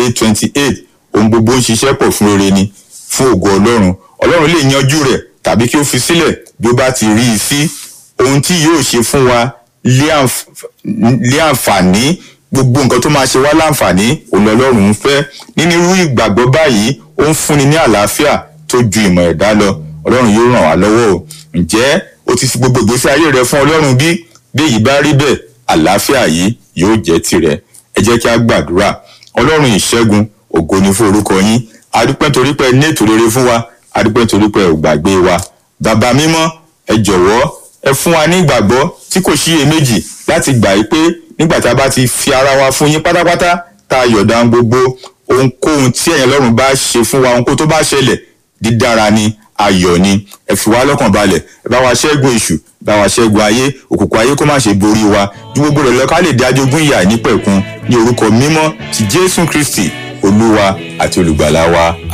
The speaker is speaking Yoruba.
eight twenty eight ohun gbogbo ń ṣiṣẹ́ pọ̀ fún rere ni fún ògo ọlọ́run ọlọ́run lè yanjú rẹ̀ tàbí kí ó fi sílẹ̀ bí ó bá ti rí i sí ohun tí yóò ṣe fún wa lé àǹf- lé àǹfààní gbogbo nǹkan tó máa ṣe wá láǹfààní òun ọlọ́run ń fẹ́ nínú irú ìgbàgbọ́ báyìí ó ń fúnni ní àlàáfíà tó ju ìmọ̀ ẹ̀dá lọ ọlọ́run yóò ràn wá lọ́wọ́ o ǹjẹ́ o ti fi gbogbo ìgbésí ayé rẹ fún ọlọ́run bí bí èyí bá rí bẹ́ẹ̀ àlàáfíà yìí yóò jẹ́ tirẹ̀ ẹ jẹ́ kí a gbàdúrà ọlọ́run ìṣẹ́gun ògo ni fún orúkọ yín adúpẹ́ torí pé ẹ ní ètò rere fún wa adúpẹ́ torí pé ẹ ò gbàgbé wa bàbá mímọ́ ẹ jọ̀wọ́ ẹ fún wa ní ìgbàgbọ́ tí kò síyèméjì láti gbà yí pé nígbà tá a bá ti fi ara wa fún yín pátápátá tá a yọ̀dá gbogbo ohunkóhun tí ẹ̀yin ọlọ́run bá ṣe fún wa ohunkóhun tó bá ṣẹlẹ̀ dídára ni ayọ̀ ni ẹ fi wá lọ́kàn balẹ̀ ẹ bá wa ṣẹ́gun èṣù bá wa ṣẹ́gun ayé òkùnkùn ayé kó má ṣe borí wa ju gbogbo rẹ̀ lọ ká lè dá jogún ìyà nípẹ̀kun ní orúkọ mímọ́ ti jésù kristi olúwa àti olùgbàlà wa